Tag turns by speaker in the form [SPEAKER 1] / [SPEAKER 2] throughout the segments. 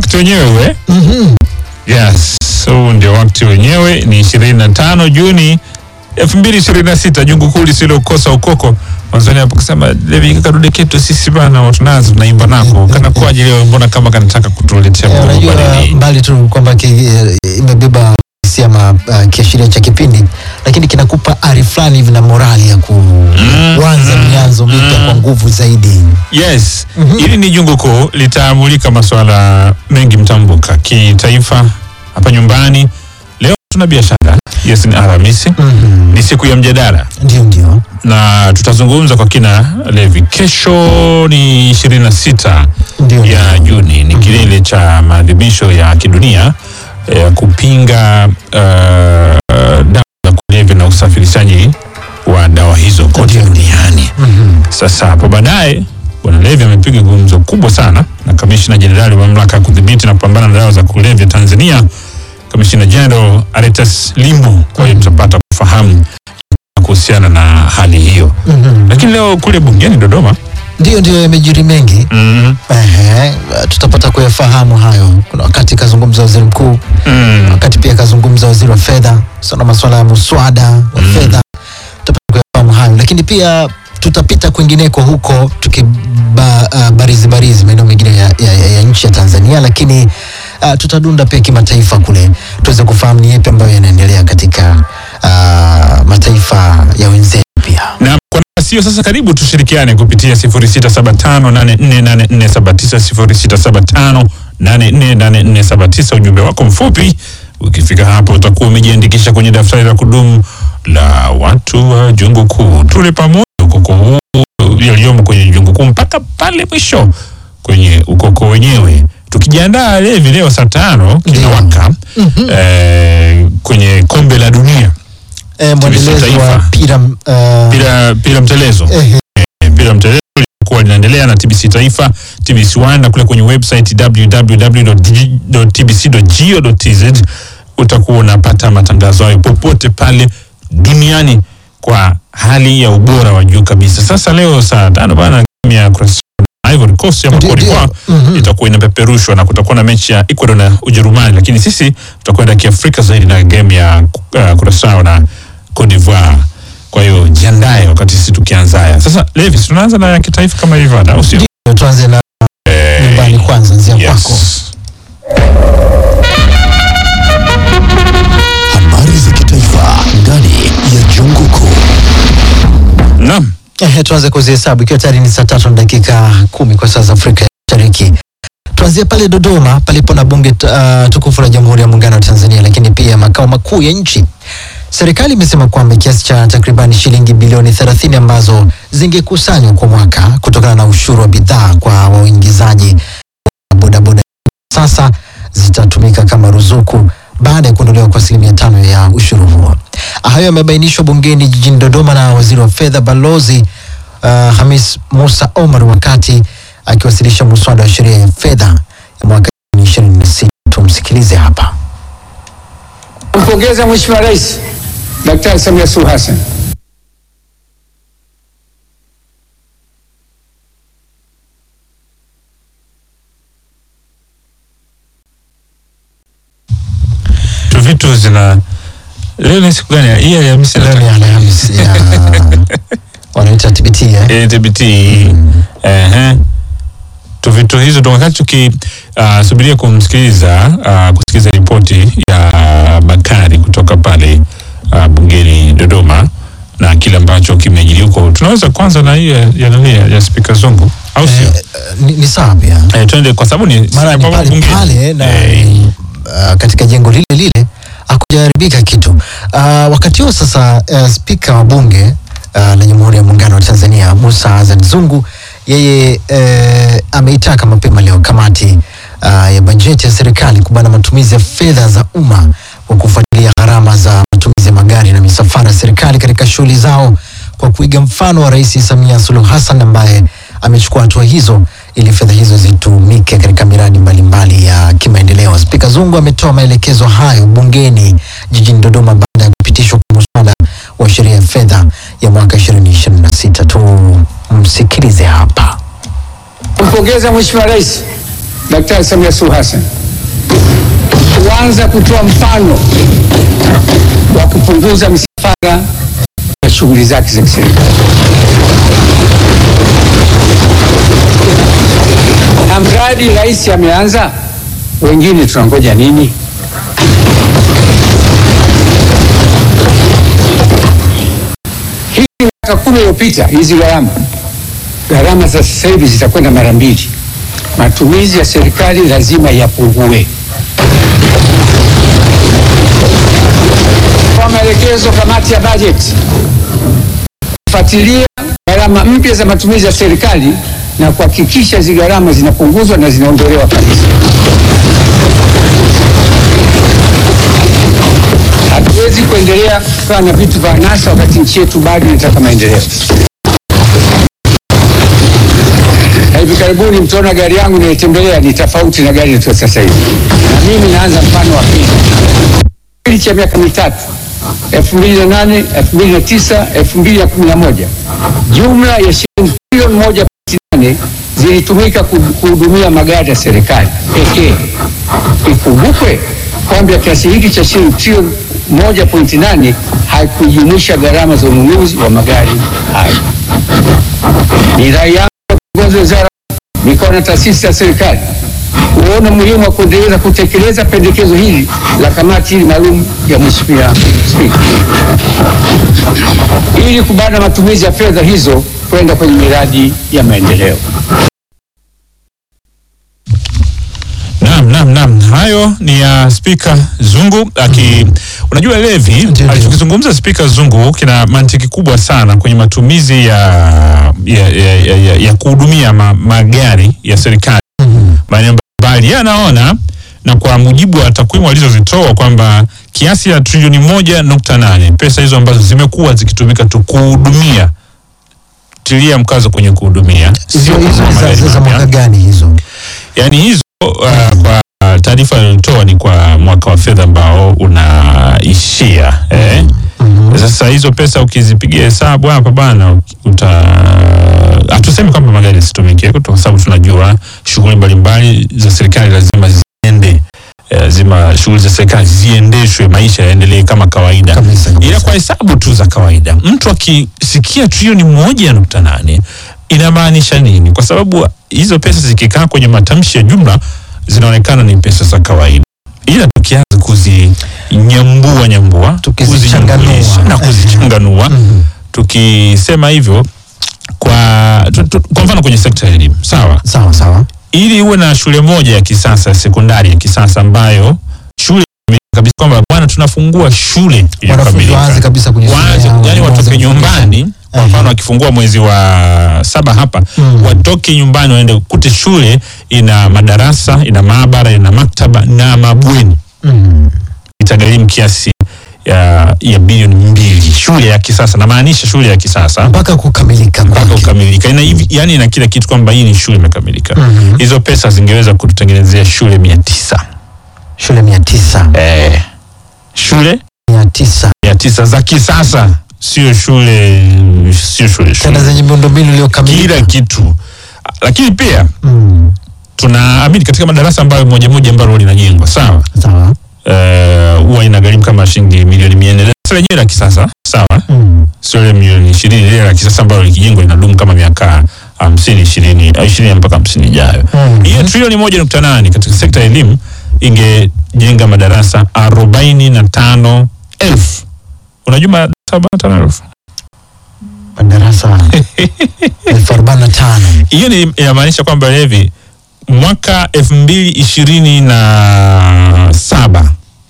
[SPEAKER 1] wakati wenyewe we yes huu ndio wakati wenyewe ni 25 juni 2026 jungu kuu lisilokosa ukoko mwanzoni hapo kusema levi kadude ketu sisi bana tunazo tunaimba nako kana kwaje leo mbona kama kanataka kutuletea
[SPEAKER 2] Eh,
[SPEAKER 1] mambo
[SPEAKER 2] unajua
[SPEAKER 1] manini?
[SPEAKER 2] mbali tu kwamba ki- eh, imebeba hisia ma uh, kiashiria cha kipindi lakini kinakupa ari fulani hivi na morali ya kuanza mianzo mipya kwa nguvu zaidi
[SPEAKER 1] yes hili ni jungu kuu litaamulika masuala mengi mtambuka kitaifa hapa nyumbani leo tuna biashara yes ni alhamisi
[SPEAKER 2] Mhm.
[SPEAKER 1] ni siku ya mjadala
[SPEAKER 2] ndio ndio
[SPEAKER 1] na tutazungumza kwa kina levi kesho ni 26
[SPEAKER 2] Ndio,
[SPEAKER 1] ya
[SPEAKER 2] ndio.
[SPEAKER 1] juni ni kilele cha maadhimisho ya kidunia ya kupinga uh, dawa za kulevya na usafirishaji wa dawa hizo kote duniani
[SPEAKER 2] Mhm.
[SPEAKER 1] sasa hapo baadaye bwana levi amepiga gumzo kubwa sana na kamishina jenerali wa mamlaka ya kudhibiti na kupambana na dawa za kulevya tanzania kamishina jeneral aretas limbo kwa hiyo tutapata kufahamu kuhusiana na hali hiyo
[SPEAKER 2] Mhm.
[SPEAKER 1] lakini leo kule bungeni dodoma
[SPEAKER 2] ndio ndio yamejiri mengi
[SPEAKER 1] mm,
[SPEAKER 2] Ehe, tutapata kuyafahamu hayo kuna wakati kazungumza waziri mkuu
[SPEAKER 1] mm,
[SPEAKER 2] wakati pia kazungumza waziri wa fedha sana masuala ya muswada wa fedha tutapata kuyafahamu hayo lakini pia tutapita kwingineko huko tukibarizi barizi maeneo mengine ya, ya, ya, ya nchi ya tanzania lakini uh, tutadunda pia kimataifa kule tuweze kufahamu ni yepi ambayo yanaendelea katika uh, mataifa ya wenzetu pia
[SPEAKER 1] na kwa nafasi hiyo sasa karibu tushirikiane kupitia 0675848479 0675848479 ujumbe wako mfupi ukifika hapo utakuwa umejiandikisha kwenye daftari la kudumu la watu wa jungu kuu tule pamoja ukoko huu yaliyomo kwenye jungu kuu mpaka pale mwisho kwenye ukoko wenyewe tukijiandaa levi leo saa tano kinawaka eh, kwenye kombe la dunia
[SPEAKER 2] e, mwendelezo wa
[SPEAKER 1] taifa.
[SPEAKER 2] pira uh,
[SPEAKER 1] pira pira mtelezo
[SPEAKER 2] ehe,
[SPEAKER 1] mpira mtelezo lilikuwa linaendelea na TBC Taifa, TBC One na kule kwenye website www.tbc.go.tz utakuwa unapata matangazo hayo popote pale duniani kwa hali ya ubora wa juu kabisa. Sasa leo saa tano bana game ya Croatia na Ivory Coast ya
[SPEAKER 2] Ndio,
[SPEAKER 1] Cote d'Ivoire
[SPEAKER 2] ndio. Mhm.
[SPEAKER 1] itakuwa inapeperushwa na kutakuwa na mechi ya Ecuador na Ujerumani, lakini sisi tutakwenda kiafrika zaidi na game ya uh, Curacao na Cote d'Ivoire. Kwa hiyo jiandae wakati sisi tukianza haya. Sasa Levis, tunaanza na ya kitaifa kama hivyo ada, au sio?
[SPEAKER 2] Ndio, tuanze na nyumbani kwanza nzia kwako
[SPEAKER 1] Yes.
[SPEAKER 3] Habari za kitaifa ndani ya Jungu Kuu.
[SPEAKER 1] Naam.
[SPEAKER 2] Ehe, tuanze kuzihesabu ikiwa tayari ni saa tatu na dakika kumi kwa saa za Afrika ya Mashariki. Tuanzie pale Dodoma palipo na bunge uh, tukufu la Jamhuri ya Muungano wa Tanzania, lakini pia makao makuu ya nchi. Serikali imesema kwamba kiasi cha takribani shilingi bilioni 30 ambazo zingekusanywa kwa mwaka kutokana na ushuru wa bidhaa kwa waingizaji wa bodaboda sasa zitatumika kama ruzuku baada ya kuondolewa kwa asilimia tano ya ushuru huo. Hayo yamebainishwa bungeni jijini Dodoma na waziri wa fedha Balozi uh, Hamis Musa Omar wakati akiwasilisha muswada wa sheria ya fedha ya mwaka 2026. Tumsikilize hapa.
[SPEAKER 4] Kumpongeza Mheshimiwa Rais Daktari Samia Suluhu Hassan
[SPEAKER 1] Tu vitu zina leo ni siku gani? Hii ya Alhamisi
[SPEAKER 2] Leo ni Alhamisi ya wanaita TBT eh?
[SPEAKER 1] Eh, TBT. Ehe. Tu vitu hizo ndo wakati tukisubiria kumsikiliza uh, kusikiliza ripoti ya Bakari kutoka pale uh, bungeni Dodoma na kile ambacho kimejiri huko. Tunaweza kwanza na hii ya, ya, nani ya, ya spika Zungu au sio?
[SPEAKER 2] Eh, ni, ni sawa pia
[SPEAKER 1] Eh, twende kwa sababu ni
[SPEAKER 2] mara ni
[SPEAKER 1] sababu
[SPEAKER 2] pale
[SPEAKER 1] bungeni.
[SPEAKER 2] pale na
[SPEAKER 1] Eh,
[SPEAKER 2] uh, katika jengo lile lile hakujaharibika kitu. Uh, wakati huo sasa uh, spika wa bunge uh, la Jamhuri ya Muungano wa Tanzania Musa Azan Zungu yeye uh, ameitaka mapema leo kamati uh, ya bajeti ya serikali kubana matumizi ya fedha za umma kwa kufuatilia gharama za matumizi ya magari na misafara ya serikali katika shughuli zao kwa kuiga mfano wa Rais Samia Suluhu Hassan ambaye amechukua hatua hizo ili fedha hizo zitumike katika miradi mbalimbali ya kimaendeleo. Spika Zungu ametoa maelekezo hayo bungeni jijini Dodoma baada ya kupitishwa kwa muswada wa sheria ya fedha ya mwaka 2026. Tumsikilize hapa.
[SPEAKER 4] kumpongeza Mheshimiwa Rais Daktari Samia Suluhu Hassan kuanza kutoa mfano wa kupunguza misafara ya shughuli zake za kiserikali. Na mradi rais ameanza, wengine tunangoja nini? Hii miaka kumi iliyopita, hizi gharama gharama za sasa hivi zitakwenda mara mbili. Matumizi ya serikali lazima yapungue. Kwa maelekezo kamati ya bajeti kufuatilia gharama mpya za matumizi ya serikali na kuhakikisha hizi gharama zinapunguzwa na zinaondolewa kabisa. Hatuwezi kuendelea kukaa na vitu vya anasa wakati nchi yetu bado inataka maendeleo. Na hivi karibuni mtaona gari yangu naitembelea ni tofauti na gari yetu sasa hivi, na mimi naanza mfano wa pili kipindi cha miaka mitatu 2008, 2009, 2011 jumla ya shilingi trilioni moja pointi nane zilitumika ku- kuhudumia magari ya serikali pekee. Ikumbukwe kwamba kiasi hiki cha shilingi trilioni moja pointi nane haikujumuisha gharama za ununuzi wa magari hayo. Ni rai yangu kwa viongozi wa wizara, mikoa na taasisi za serikali kuona umuhimu wa kuendeleza kutekeleza pendekezo hili la kamati hili maalum ya Mheshimiwa Spika ili kubana matumizi ya fedha hizo kwenda kwenye miradi ya maendeleo.
[SPEAKER 1] Naam, naam, naam. Hayo ni ya Spika Zungu aki unajua Levi
[SPEAKER 2] Ndio.
[SPEAKER 1] alichokizungumza Spika Zungu kina mantiki kubwa sana kwenye matumizi ya ya, ya, ya, ya, ya kuhudumia ma, magari ya serikali maeneo mbalimbali. Yeye anaona na kwa mujibu wa takwimu alizozitoa kwamba kiasi ya trilioni moja nukta nane pesa hizo ambazo zimekuwa zikitumika tu kuhudumia, tilia mkazo kwenye kuhudumia,
[SPEAKER 2] hizo
[SPEAKER 1] sio
[SPEAKER 2] hizo
[SPEAKER 1] kununua
[SPEAKER 2] ni za-
[SPEAKER 1] magari
[SPEAKER 2] za za
[SPEAKER 1] mapya
[SPEAKER 2] mwaka gani hizo?
[SPEAKER 1] yaani hizo uh, kwa taarifa aliyotoa ni kwa mwaka wa fedha ambao unaishia eh. Sasa hizo pesa ukizipigia hesabu hapa bana, uta hatusemi kwamba magari yasitumike, kwa sababu tunajua shughuli mbalimbali za serikali lazima ziende eh, lazima shughuli za serikali ziendeshwe, maisha yaendelee kama kawaida
[SPEAKER 2] Kabisa, kabisa.
[SPEAKER 1] ila kwa hesabu tu za kawaida mtu akisikia trilioni moja nukta nane inamaanisha nini? Kwa sababu hizo pesa zikikaa kwenye matamshi ya jumla zinaonekana ni pesa za kawaida, ila tukianza kuzinyambua nyambua,
[SPEAKER 2] Tukizichanganua.
[SPEAKER 1] kuzinyambulisha na kuzichanganua, tukisema hivyo kwa, tu, tu, kwa mfano kwenye sekta ya elimu sawa,
[SPEAKER 2] Sawa sawa.
[SPEAKER 1] ili uwe na shule moja ya kisasa sekondari ya kisasa ambayo shule kabisa kwamba bwana tunafungua shule
[SPEAKER 2] Wanafunzi
[SPEAKER 1] iliyokamilika
[SPEAKER 2] waanze kabisa kwenye shule
[SPEAKER 1] waanze,
[SPEAKER 2] yao,
[SPEAKER 1] yani
[SPEAKER 2] waanze
[SPEAKER 1] watoke
[SPEAKER 2] kufundisha.
[SPEAKER 1] nyumbani kwa
[SPEAKER 2] Ehe.
[SPEAKER 1] mfano wakifungua mwezi wa saba hapa
[SPEAKER 2] Mm.
[SPEAKER 1] watoke nyumbani waende kute shule ina madarasa ina maabara ina maktaba na mabweni
[SPEAKER 2] Mm.
[SPEAKER 1] itagharimu kiasi ya, ya bilioni mbili shule ya kisasa namaanisha shule ya kisasa
[SPEAKER 2] Mpaka kukamilika
[SPEAKER 1] mpaka
[SPEAKER 2] kwake.
[SPEAKER 1] kukamilika ina hivi yani ina kila kitu kwamba hii ni shule imekamilika
[SPEAKER 2] Mhm.
[SPEAKER 1] hizo pesa zingeweza kututengenezea shule mia tisa
[SPEAKER 2] Shule mia tisa
[SPEAKER 1] eh, shule
[SPEAKER 2] mia tisa
[SPEAKER 1] mia tisa za kisasa sio shule sio shule
[SPEAKER 2] tena
[SPEAKER 1] shule
[SPEAKER 2] zenye miundombinu iliyokamilika.
[SPEAKER 1] kila kitu lakini pia
[SPEAKER 2] Mm.
[SPEAKER 1] tunaamini katika madarasa ambayo moja moja ambalo linajengwa sawa
[SPEAKER 2] Sawa.
[SPEAKER 1] eh, huwa inagharimu kama shilingi milioni mia nne darasa lenyewe la kisasa sawa
[SPEAKER 2] Mm.
[SPEAKER 1] sio ile milioni ishirini ile la kisasa ambalo likijengwa linadumu kama miaka hamsini ishirini au ishirini mpaka hamsini ijayo
[SPEAKER 2] Mhm.
[SPEAKER 1] hiyo trilioni moja nukta nane katika sekta ya elimu ingejenga madarasa arobaini na tano elfu unajua madarasa arobaini na tano elfu
[SPEAKER 2] Madarasa elfu arobaini na tano.
[SPEAKER 1] hiyo ni inamaanisha kwamba hivi mwaka elfu mbili ishirini na saba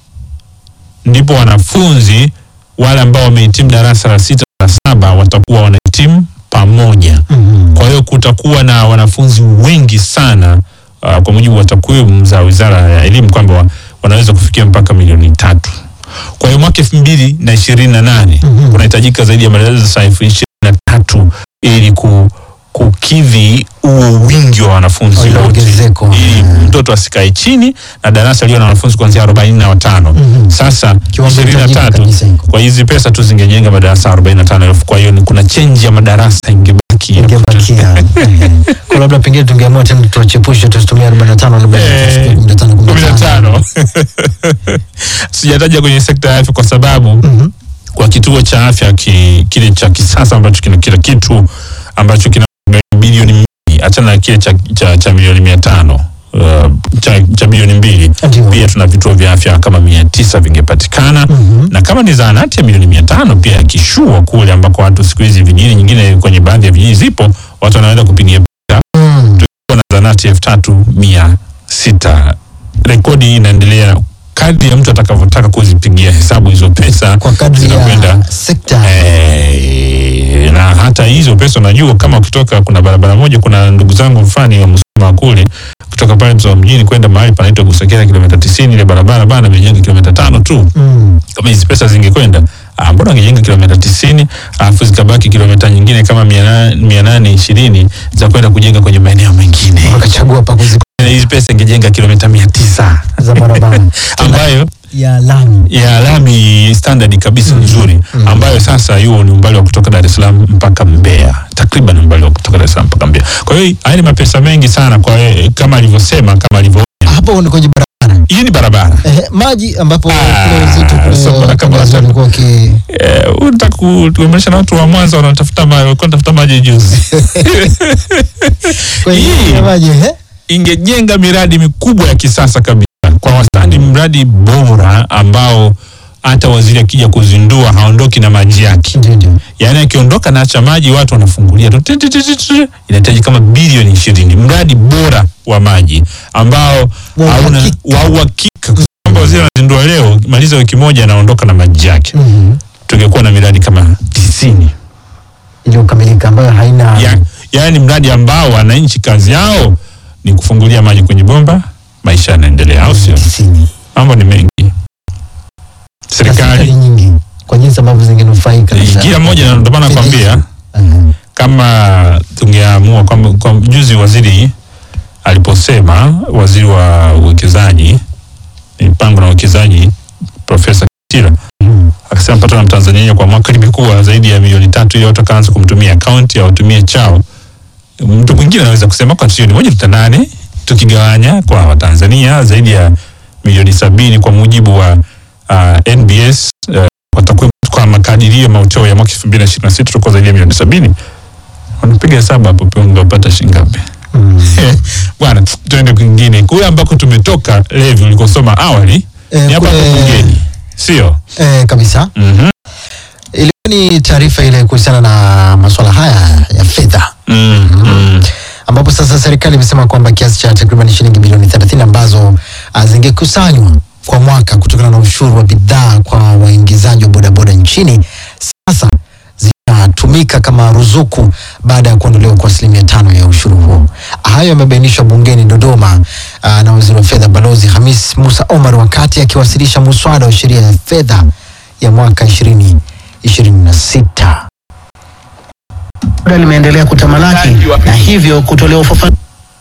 [SPEAKER 1] ndipo wanafunzi wale ambao wamehitimu darasa la sita la saba watakuwa wanahitimu pamoja
[SPEAKER 2] Mhm.
[SPEAKER 1] kwa hiyo kutakuwa na wanafunzi wengi sana uh, kwa mujibu wa takwimu za wizara ya elimu kwamba wa, wanaweza kufikia mpaka milioni tatu kwa hiyo mwaka elfu mbili na ishirini na nane
[SPEAKER 2] Mhm.
[SPEAKER 1] kunahitajika zaidi ya madarasa elfu ishirini na tatu ili ku, kukidhi huo wingi wa wanafunzi
[SPEAKER 2] Ile
[SPEAKER 1] wote
[SPEAKER 2] ongezeko.
[SPEAKER 1] ili mtoto asikae chini na darasa liyo na wanafunzi kuanzia arobaini na watano
[SPEAKER 2] Mhm.
[SPEAKER 1] sasa
[SPEAKER 2] Kiwango
[SPEAKER 1] ishirini na
[SPEAKER 2] hitajika
[SPEAKER 1] tatu
[SPEAKER 2] kabisa hiko.
[SPEAKER 1] kwa hizi pesa tu zingejenga madarasa arobaini na tano elfu kwa hiyo ni kuna chenji ya madarasa ingebaki ingebakia
[SPEAKER 2] ingebakia Eh, kwa labda pengine tungeamua tena tuwachepushe tusitumie 45 labda
[SPEAKER 1] Eh,
[SPEAKER 2] 15
[SPEAKER 1] kumi na
[SPEAKER 2] 15
[SPEAKER 1] tano sijataja kwenye sekta ya afya kwa sababu kwa kituo cha afya ki, kile cha kisasa ambacho kina kila kitu ambacho kina bilioni mbili achana na kile cha, cha, cha milioni mia tano uh, cha, cha bilioni mbili
[SPEAKER 2] Ndio.
[SPEAKER 1] pia tuna vituo vya afya kama mia tisa vingepatikana na kama ni zahanati ya milioni mia tano pia yakishua kule ambako watu siku hizi vijijini nyingine kwenye baadhi ya vijiji zipo watu wanaweza kupigia
[SPEAKER 2] Mm.
[SPEAKER 1] tukiwa na zahanati elfu tatu mia sita rekodi hii inaendelea kadri ya mtu atakavyotaka kuzipigia hesabu hizo pesa
[SPEAKER 2] kwa kadri
[SPEAKER 1] zinakwenda
[SPEAKER 2] ya sekta
[SPEAKER 1] Eh, na hata hizo pesa unajua kama ukitoka kuna barabara moja kuna ndugu zangu mfani wa Musoma kule kutoka pale Msoma mjini kwenda mahali panaitwa Busokera kilomita 90 ile barabara bana imejenga kilomita tano tu
[SPEAKER 2] Mm.
[SPEAKER 1] kama hizi pesa zingekwenda ah, mbona wangejenga kilomita tisini alafu zikabaki kilomita nyingine kama mia na- mia nane ishirini za kwenda kujenga kwenye maeneo mengine
[SPEAKER 2] wakachagua pa kuzi
[SPEAKER 1] hizi pesa ingejenga kilomita mia tisa
[SPEAKER 2] za barabara
[SPEAKER 1] ambayo
[SPEAKER 2] ya lami
[SPEAKER 1] ya lami standard kabisa nzuri ambayo sasa hiyo ni umbali wa kutoka Dar es Salaam mpaka Mbeya, takriban umbali wa kutoka Dar es Salaam mpaka Mbeya. Kwa hiyo haya ni mapesa mengi sana kwa kama alivyosema, kama alivyo
[SPEAKER 2] hapo ni kwenye barabara
[SPEAKER 1] hii ni barabara
[SPEAKER 2] eh, maji ambapo
[SPEAKER 1] Ah,
[SPEAKER 2] kule wenzetu
[SPEAKER 1] so
[SPEAKER 2] kule
[SPEAKER 1] bora kama
[SPEAKER 2] Tanzania
[SPEAKER 1] watu-
[SPEAKER 2] walikuwa waki
[SPEAKER 1] eh, unataka kutuomesha na watu wa Mwanza wanatafuta maji, walikuwa wanatafuta maji juzi.
[SPEAKER 2] kwenye
[SPEAKER 1] Hii.
[SPEAKER 2] maji eh
[SPEAKER 1] ingejenga miradi mikubwa ya kisasa kabisa kwa wastani, mradi bora ambao hata waziri akija kuzindua haondoki na maji yake.
[SPEAKER 2] ndio ndio
[SPEAKER 1] yaani akiondoka na acha maji watu wanafungulia tu ti- ti- ti- ti- ti. inahitaji kama bilioni ishirini mradi bora wa maji ambao
[SPEAKER 2] Wa
[SPEAKER 1] hauna-
[SPEAKER 2] uhakika.
[SPEAKER 1] wa uhakika Kwa kwamba waziri anazindua leo maliza wiki moja anaondoka na maji yake
[SPEAKER 2] Mhm.
[SPEAKER 1] tungekuwa na miradi kama tisini
[SPEAKER 2] iliyokamilika ambayo haina
[SPEAKER 1] ya, yaani mradi ambao wananchi kazi yao ni kufungulia maji kwenye bomba maisha yanaendelea au sio
[SPEAKER 2] tisini
[SPEAKER 1] mambo ni mengi
[SPEAKER 2] serikali
[SPEAKER 1] serikali
[SPEAKER 2] nyingi kwa jinsi ambavyo zingenufaika na-
[SPEAKER 1] kila mmoja na ndio maana nakwambia
[SPEAKER 2] Mhm.
[SPEAKER 1] kama tungeamua kwamba kwa juzi waziri aliposema waziri wa uwekezaji mipango na uwekezaji profesa Kitila akasema pato la mtanzania kwa mwaka limekuwa zaidi ya milioni tatu ili watu wakaanza kumtumia akaunti au watumie chao mtu mwingine anaweza kusema kwa trilioni moja nukta nane tukigawanya kwa watanzania zaidi ya milioni sabini kwa mujibu wa uh, NBS uh, kwa takwimu kwa makadirio ya mauchao ya mwaka elfu mbili na ishirini na sita tulikuwa zaidi ya milioni sabini wanapiga hesabu hapo pia ungepata shilingi ngapi bwana tuende kwingine kule ambako tumetoka levi ulikosoma awali
[SPEAKER 2] Eh,
[SPEAKER 1] ni hapa
[SPEAKER 2] kule-
[SPEAKER 1] hapo bungeni sio
[SPEAKER 2] eh, kabisa
[SPEAKER 1] Mhm.
[SPEAKER 2] ilikuwa ni taarifa ile kuhusiana na masuala haya ya fedha
[SPEAKER 1] Mm, mm.
[SPEAKER 2] ambapo sasa serikali imesema kwamba kiasi cha takriban shilingi bilioni 30 ambazo ah, zingekusanywa kwa mwaka kutokana na ushuru wa bidhaa kwa waingizaji wa bodaboda nchini sasa zitatumika kama ruzuku baada ya kuondolewa kwa asilimia tano ya ushuru huo. Hayo yamebainishwa bungeni Dodoma ah, na waziri wa fedha Balozi Hamis Musa Omar wakati akiwasilisha muswada wa sheria ya fedha ya mwaka 2026.
[SPEAKER 5] Muda limeendelea kutamalaki na hivyo kutolewa ufafanuzi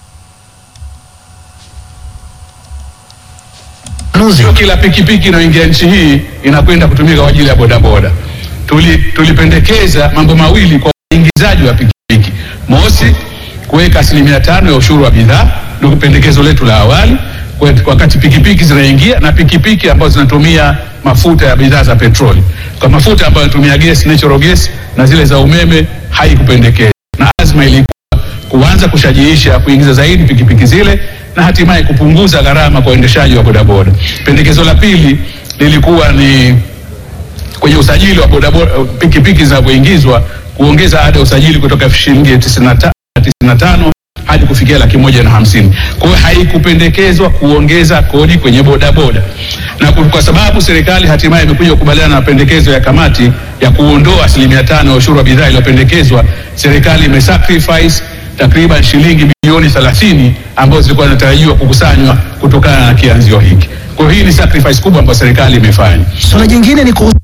[SPEAKER 6] Sio kila pikipiki inayoingia nchi hii inakwenda kutumika kwa ajili ya bodaboda. Tuli, tulipendekeza mambo mawili kwa waingizaji wa pikipiki. Mosi, kuweka asilimia tano ya ushuru wa bidhaa, ndio pendekezo letu la awali, kwa- wakati pikipiki zinaingia na pikipiki ambazo zinatumia mafuta ya bidhaa za petroli. Kwa mafuta ambayo yanatumia gesi, natural gas na zile za umeme haikupendekezwa, na azma ilikuwa kuanza kushajiisha kuingiza zaidi pikipiki zile na hatimaye kupunguza gharama kwa uendeshaji wa bodaboda. Pendekezo la pili lilikuwa ni kwenye usajili wa bodaboda pikipiki zinavyoingizwa kuongeza ada ya usajili kutoka shilingi 95 95 hadi kufikia laki moja na hamsini. Kwa hiyo haikupendekezwa kuongeza kodi kwenye bodaboda, na ku- kwa sababu serikali hatimaye imekuja kukubaliana na pendekezo ya kamati ya kuondoa asilimia tano ya ushuru wa bidhaa iliyopendekezwa, serikali imesacrifice takriban shilingi bilioni 30 ambazo zilikuwa zinatarajiwa kukusanywa kutokana na kianzio hiki. Kwa hiyo hii ni sacrifice kubwa ambayo serikali imefanya.
[SPEAKER 5] Suala jingine ni kuhusu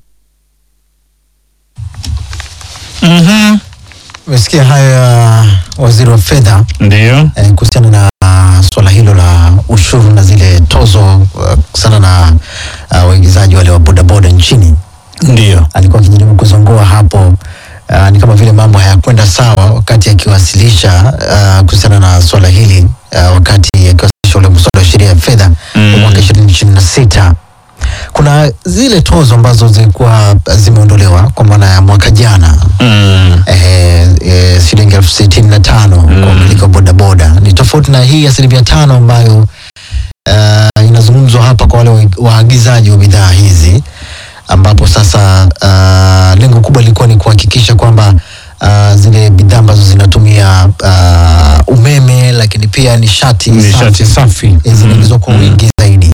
[SPEAKER 2] Umesikia hayo ya waziri wa fedha
[SPEAKER 1] ndio
[SPEAKER 2] eh, kuhusiana na uh, swala hilo la ushuru na zile tozo uh, kuhusiana na uh, waigizaji wale wa bodaboda nchini.
[SPEAKER 1] ndio
[SPEAKER 2] Alikuwa akijaribu kuzongoa hapo uh, ni kama vile mambo hayakwenda sawa wakati akiwasilisha uh, kuhusiana na swala hili uh, wakati akiwasilisha ule mswada wa sheria ya fedha wa mwaka ishirini ishirini na sita kuna zile tozo ambazo zilikuwa zimeondolewa kwa maana ya mwaka jana
[SPEAKER 1] Mm.
[SPEAKER 2] eh, eh, shilingi elfu sitini na tano kwa umiliki wa bodaboda ni tofauti na hii asilimia tano ambayo uh, inazungumzwa hapa kwa wale wa- waagizaji wa bidhaa hizi ambapo sasa uh, lengo kubwa lilikuwa ni kuhakikisha kwamba uh, zile bidhaa ambazo zinatumia uh, umeme lakini pia nishati
[SPEAKER 1] Nishati safi.
[SPEAKER 2] eh, zinaingizwa kwa wingi zaidi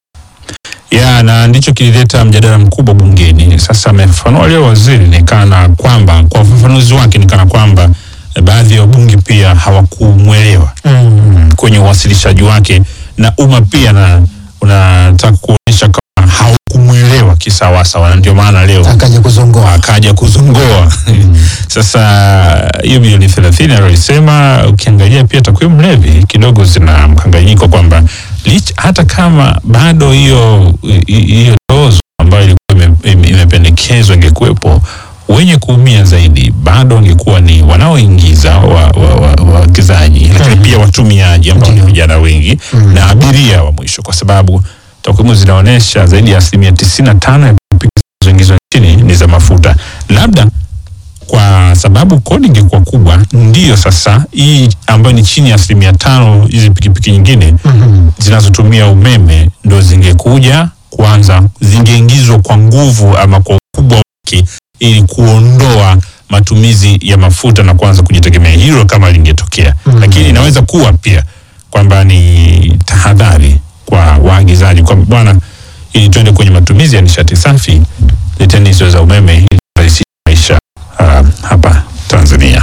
[SPEAKER 1] ya na ndicho kilileta mjadala mkubwa bungeni. Sasa amefafanua leo waziri ni kana kwamba kwa ufafanuzi wake ni kana kwamba eh, baadhi ya wabunge pia hawakumwelewa
[SPEAKER 2] mm.
[SPEAKER 1] kwenye uwasilishaji wake, na umma pia na unataka kuonyesha kama haukumwelewa kisawasawa, na ndio maana leo
[SPEAKER 2] akaja kuzongoa
[SPEAKER 1] akaja kuzungoa. Sasa hiyo bilioni thelathini alisema, ukiangalia pia takwimu levi kidogo zina mkanganyiko kwamba lich- hata kama bado hiyo hi- hiyo tozo ambayo ilikuwa ime- ime- imependekezwa ingekuwepo, wenye kuumia zaidi bado wangekuwa ni wanaoingiza waagizaji wa, wa, waagizaji, lakini pia watumiaji ambao ni vijana wengi na abiria wa mwisho, kwa sababu takwimu zinaonyesha zaidi ya asilimia tisini na tano ya pikipiki zinazoingizwa nchini ni za mafuta. Labda kwa sababu kodi ingekuwa kubwa, ndiyo sasa hii ambayo ni chini ya asilimia tano, hizi pikipiki nyingine zinazotumia umeme ndo zingekuja kwanza, zingeingizwa kwa nguvu ama kwa ukubwa wake, ili kuondoa matumizi ya mafuta na kuanza kujitegemea. Hilo kama lingetokea, lakini inaweza kuwa pia kwamba ni tahadhari kwa waagizaji kwamba bwana, ili tuende kwenye matumizi ya nishati safi, leteni hizo za umeme ili kurahisisha maisha uh, hapa Tanzania.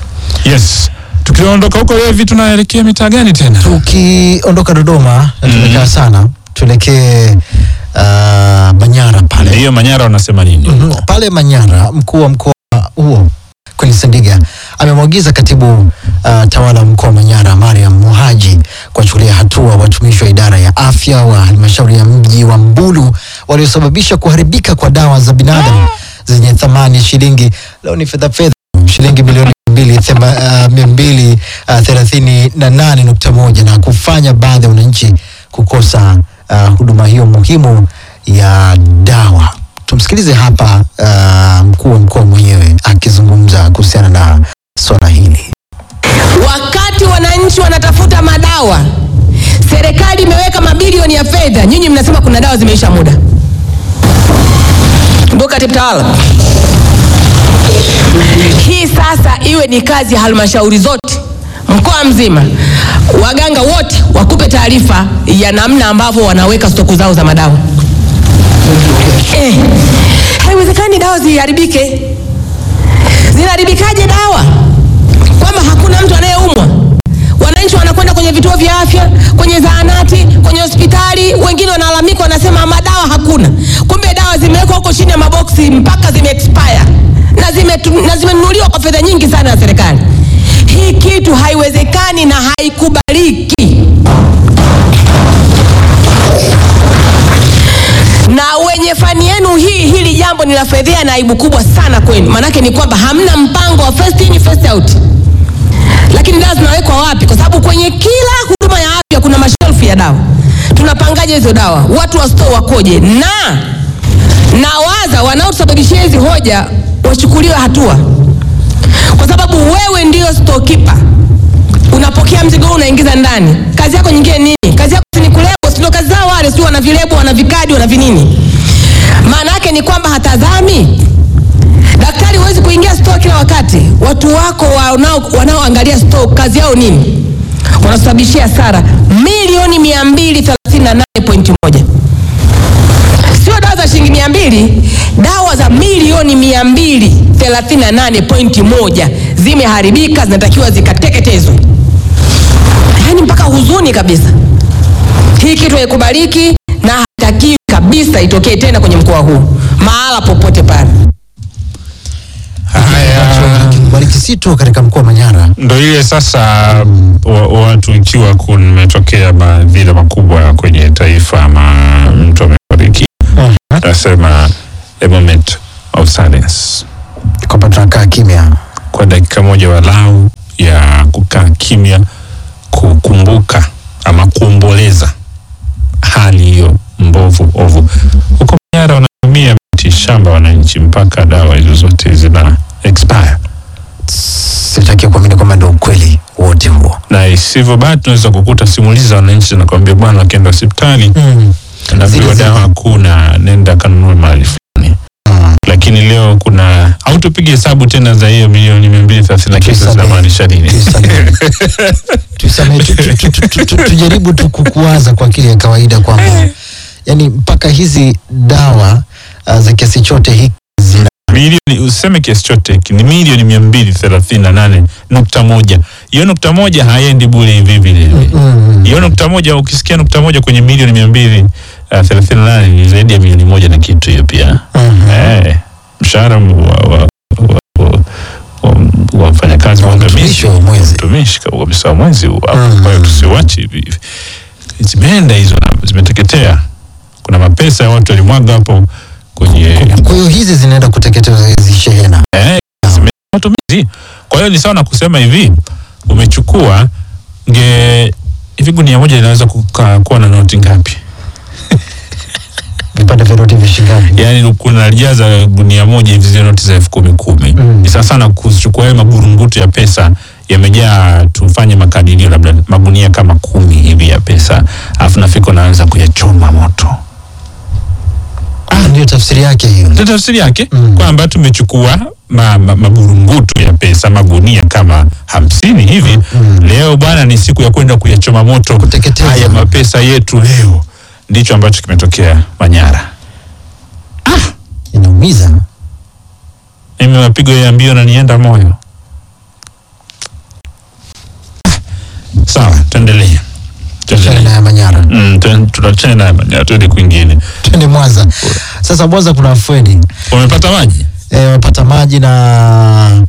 [SPEAKER 1] Yes, tukiondoka huko Levi, tunaelekea mitaa gani tena?
[SPEAKER 2] tukiondoka Dodoma na tumekaa sana tuelekee uh, Manyara pale
[SPEAKER 1] Ndiyo, Manyara wanasema nini?
[SPEAKER 2] Mhm. pale Manyara, mkuu wa mkoa huo Queen Sendiga amemwagiza katibu uh, tawala wa mkoa wa Manyara Mariam Muhaji kuwachukulia hatua watumishi wa idara ya afya wa halmashauri ya mji wa Mbulu waliosababisha kuharibika kwa dawa za binadamu zenye thamani ya shilingi leo ni fedha fedha shilingi milioni mbili thema- uh, mia mbili uh, thelathini na nane nukta moja na kufanya baadhi ya wananchi kukosa uh, huduma hiyo muhimu ya dawa. Tumsikilize hapa uh, mkuu wa mkoa mwenyewe akizungumza kuhusiana na swala hili.
[SPEAKER 7] Wakati wananchi wanatafuta madawa, serikali imeweka mabilioni ya fedha, nyinyi mnasema kuna dawa zimeisha muda. Ndugu katibu tawala, hii sasa iwe ni kazi ya halmashauri zote mkoa mzima, waganga wote wakupe taarifa ya namna ambavyo wanaweka stoku zao za madawa. Eh, haiwezekani dawa ziharibike. Zinaharibikaje dawa? Kwamba hakuna mtu anayeumwa. Wananchi wanakwenda kwenye vituo vya afya, kwenye zahanati, kwenye hospitali, wengine wanalalamika, wanasema madawa hakuna. Kumbe dawa zimewekwa huko chini ya maboksi mpaka zime expire na zimetu- na zimenunuliwa kwa fedha nyingi sana ya serikali. Hii kitu haiwezekani na haikubaliki. na wenye fani yenu hii, hili jambo ni la fedhea na aibu kubwa sana kwenu. Maanake ni kwamba hamna mpango wa first in first out. Lakini dawa zinawekwa wapi? Kwa sababu kwenye kila huduma ya afya kuna mashelfu ya dawa. Tunapangaje hizo dawa? Watu wa store wakoje? Na nawaza wanaotusababishia hizi hoja wachukuliwe hatua, kwa sababu wewe ndio storekeeper unapokea mzigo huu unaingiza ndani. Kazi yako nyingine nini? Kazi yako si ni kulebo, si ndio kazi zao wale, si wana vilebo, wana vikadi, wana vinini. Maana yake ni kwamba hatazami daktari, huwezi kuingia store kila wakati. Watu wako wanao wanaoangalia store kazi yao nini? Wanasababishia hasara milioni 238.1 sio dawa za shilingi mia mbili, dawa za milioni mia mbili thelathini na nane pointi moja zimeharibika, zinatakiwa zikateketezwe. Yaani mpaka huzuni kabisa. Hii kitu haikubaliki na haitakiwi kabisa itokee tena kwenye mkoa huu mahala popote pale.
[SPEAKER 1] Haya,
[SPEAKER 2] Bariki si tu katika mkoa wa Manyara
[SPEAKER 1] ndo ile sasa wa, watu ikiwa kumetokea madhila makubwa kwenye taifa ama mtu amefariki, nasema a moment of silence.
[SPEAKER 2] kwamba tunakaa kimya
[SPEAKER 1] kwa dakika moja walau ya kukaa kimya, kukumbuka ama kuomboleza hali hiyo mbovu ovu. Huko Manyara wanatumia miti shamba wananchi mpaka dawa hizo zote zina expire,
[SPEAKER 2] Sitaki kuamini kwamba ndio ukweli wote huo.
[SPEAKER 1] na isivyo bahati tunaweza kukuta simulizi za wananchi zinakwambia bwana, wakienda hospitali
[SPEAKER 2] Mm.
[SPEAKER 1] naambiwa
[SPEAKER 2] Zile
[SPEAKER 1] dawa
[SPEAKER 2] zile.
[SPEAKER 1] hakuna, nenda kanunue mahali fulani.
[SPEAKER 2] Mm.
[SPEAKER 1] Lakini leo kuna au tupige hesabu tena za hiyo milioni mia mbili thelathini na kisa
[SPEAKER 2] Tuisamehe.
[SPEAKER 1] zinamaanisha nini?
[SPEAKER 2] Tuisamehe. Tuisamehe, tu- tu- tu- tu- tu- tu- tujaribu tu kukuwaza kwa akili ya kawaida kwamba yani mpaka hizi dawa uh, za kiasi chote hiki zina
[SPEAKER 1] milioni useme kiasi chote hiki ni milioni mia mbili thelathini na nane nukta moja hiyo nukta moja haiendi bure hivi vile
[SPEAKER 2] Mm.
[SPEAKER 1] hiyo nukta moja ukisikia nukta moja kwenye milioni mia mbili uh, thelathini na nane ni zaidi ya milioni moja na kitu hiyo pia
[SPEAKER 2] Mhm.
[SPEAKER 1] eh, mshahara wa, wa, wa, wa, wa, wa wafanyakazi waangamizi
[SPEAKER 2] Mtumishi wa mwezi.
[SPEAKER 1] mtumishi kabisa wa mwezi huu hapo.
[SPEAKER 2] Mhm.
[SPEAKER 1] Kwa hiyo tusiwache hivi hivi. zimeenda hizo na zimeteketea kuna mapesa ya watu walimwaga hapo kwenye
[SPEAKER 2] Kwa hiyo hizi zinaenda kuteketeza hizi shehena.
[SPEAKER 1] Eh, zime- matumizi. Kwa hiyo ni sawa na kusema hivi, umechukua nge hivi gunia moja linaweza kuka- kuwa na noti ngapi?
[SPEAKER 2] Vipande vya noti vishingapi?
[SPEAKER 1] Yaani kuna lijaza gunia moja hivi zile noti za elfu kumi kumi.
[SPEAKER 2] Mm.
[SPEAKER 1] Ni sawa sana kuchukua yale magurungutu ya pesa yamejaa, tufanye makadirio labda magunia kama kumi hivi ya pesa, alafu nafika unaanza kuyachoma moto.
[SPEAKER 2] Ah, ndio tafsiri yake hiyo.
[SPEAKER 1] Ndio tafsiri yake
[SPEAKER 2] Mm.
[SPEAKER 1] kwamba tumechukua ma, ma, maburungutu ya pesa magunia kama hamsini hivi
[SPEAKER 2] Mm.
[SPEAKER 1] leo bwana ni siku ya kwenda kuyachoma moto
[SPEAKER 2] Kuteketeza.
[SPEAKER 1] haya mapesa yetu leo ndicho ambacho kimetokea Manyara
[SPEAKER 2] Inaumiza.
[SPEAKER 1] mimi mapigo ya mbio na nienda moyo Ah, sawa tuendelee
[SPEAKER 2] Shehena
[SPEAKER 1] Tuendelee.
[SPEAKER 2] ya Manyara.
[SPEAKER 1] Mm, tuen- tunachana naye Manyara tuende kwingine
[SPEAKER 2] Twende Mwanza. Sasa Mwanza kuna afueni.
[SPEAKER 1] umepata maji
[SPEAKER 2] e, wapata maji na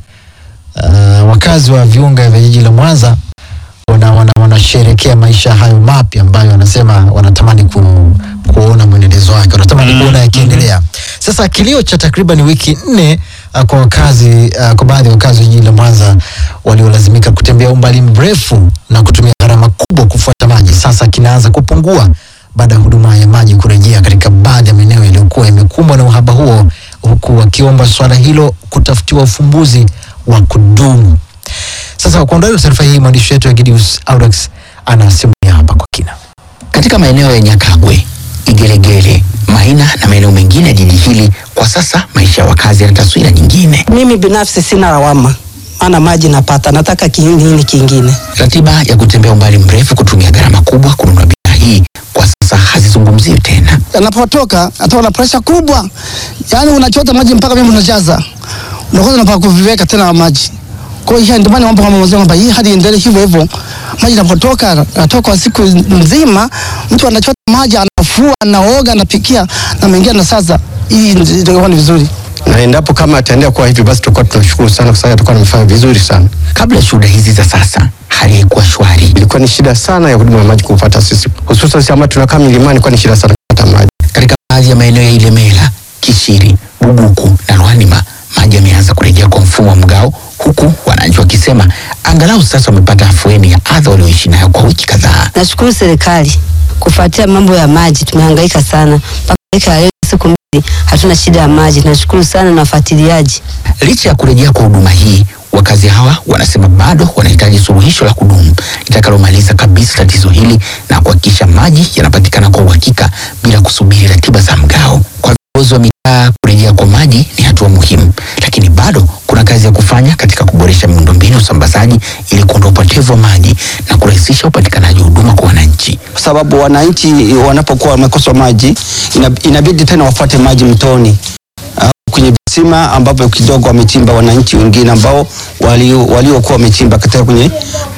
[SPEAKER 2] uh, wakazi wa viunga vya jiji la Mwanza wana, wana, wanasherekea maisha hayo mapya ambayo wanasema wanatamani ku, kuona mwendelezo wake, wanatamani
[SPEAKER 1] Mm,
[SPEAKER 2] kuona yakiendelea. Sasa kilio cha takriban wiki nne uh, kwa wakazi uh, kwa baadhi ya wakazi wa jiji la Mwanza waliolazimika kutembea umbali mrefu na kutumia gharama kubwa kufuata maji, sasa kinaanza kupungua baada ya huduma ya maji kurejea katika baadhi ya maeneo yaliyokuwa yamekumbwa na uhaba huo, huku wakiomba swala hilo kutafutiwa ufumbuzi wa kudumu. Sasa kwa undani wa taarifa hii, mwandishi wetu Egidius Audax anasimulia hapa kwa kina.
[SPEAKER 8] katika maeneo ya Nyakagwe, Igelegele, Maina na maeneo mengine ya jiji hili. Kwa sasa maisha ya wakazi yana taswira nyingine.
[SPEAKER 9] Mimi binafsi sina lawama, maana maji napata, nataka ki- nini kingine?
[SPEAKER 8] Ratiba ya kutembea umbali mrefu, kutumia gharama kubwa kununua bidhaa hii kwa sasa hazizungumziwi tena.
[SPEAKER 10] anapotoka atakuwa na presha kubwa, yaani unachota maji mpaka mimi unajaza, unakosa unapaka kuviweka tena maji. Kwa hiyo ndio maana mambo kama mwanzo kwamba hii hadi endelee hivyo hivyo, maji yanapotoka anatoka kwa siku nzima, mtu anachota maji, anafua, anaoga, anapikia na mengine na sasa, hii ndio ni vizuri
[SPEAKER 11] na endapo kama ataendelea kuwa hivi basi tutakuwa tunashukuru sana kwa sababu atakuwa amefanya vizuri sana.
[SPEAKER 8] Kabla ya shuhuda hizi za sasa, hali haikuwa shwari.
[SPEAKER 11] Ilikuwa ni shida sana ya huduma ya maji kupata sisi, hususan sisi ambao tunakaa milimani, ilikuwa ni shida sana kupata maji.
[SPEAKER 8] Katika baadhi ya maeneo ya Ilemela, Kishiri, Bubuku na Lwanima, maji yameanza kurejea kwa mfumo wa mgao, huku wananchi wakisema angalau sasa wamepata afueni ya adha walioishi nayo kwa wiki kadhaa.
[SPEAKER 12] Nashukuru serikali kufuatia mambo ya maji, tumehangaika sana mpaka dakika ya leo, siku mbili hatuna shida ya maji. Nashukuru sana na wafuatiliaji.
[SPEAKER 8] Licha ya kurejea kwa huduma hii, wakazi hawa wanasema bado wanahitaji suluhisho la kudumu litakalomaliza kabisa tatizo hili na kuhakikisha maji yanapatikana kwa uhakika bila kusubiri ratiba za mgao. Kwa viongozi wa mitaa, kurejea kwa maji ni hatua muhimu, lakini bado kuna kazi ya kufanya katika kuboresha miundombinu ya usambazaji ili kuondoa upotevu wa maji na kurahisisha upatikanaji wa huduma kwa wananchi.
[SPEAKER 13] kwa sababu wananchi wanapokuwa wamekosa maji ina- inabidi tena wafuate maji mtoni au kwenye visima ambapo kidogo wamechimba wananchi wengine ambao walio- waliokuwa wamechimba katika kwenye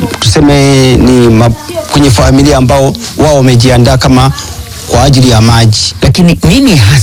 [SPEAKER 13] tuseme ni ma, kwenye familia ambao wao wamejiandaa kama kwa ajili ya maji.
[SPEAKER 8] Lakini nini hasa